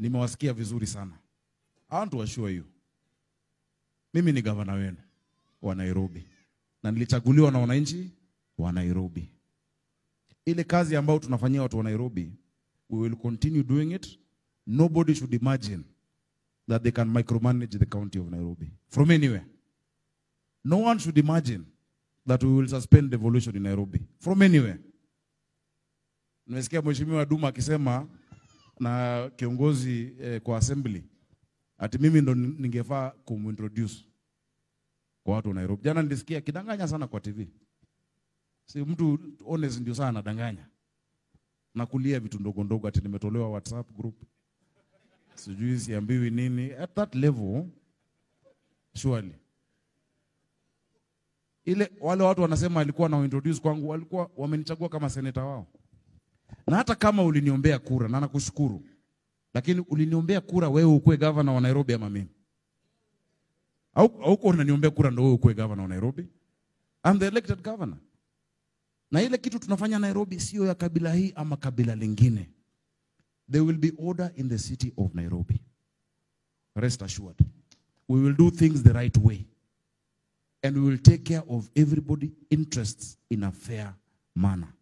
nimewasikia vizuri sana. I want to assure you, mimi ni gavana wenu wa Nairobi na nilichaguliwa na wananchi wa Nairobi. Ile kazi ambayo tunafanyia watu wa Nairobi, we will continue doing it. Nobody should imagine that they can micromanage the county of Nairobi from anywhere. No one should imagine that we will suspend devolution in Nairobi from anywhere. Nimesikia Mheshimiwa Duma akisema na kiongozi eh, kwa assembly ati mimi ndo ningefaa kumintroduce kwa watu wa Nairobi. Jana nilisikia akidanganya sana kwa TV. Si mtu honest ndio sana anadanganya. Na kulia vitu ndogo ndogo ati nimetolewa WhatsApp group. Sijui siambiwi nini. At that level surely. Ile wale watu wanasema alikuwa na introduce kwangu walikuwa wamenichagua kama seneta wao. Na hata kama uliniombea kura na nakushukuru. Lakini uliniombea kura wewe ukuwe governor wa Nairobi ama mimi? Au hauko unaniombea kura ndio wewe ukuwe governor wa Nairobi? I'm the elected governor. Na ile kitu tunafanya Nairobi sio ya kabila hii ama kabila lingine. There will be order in the city of Nairobi. Rest assured. We will do things the right way. And we will take care of everybody interests in a fair manner.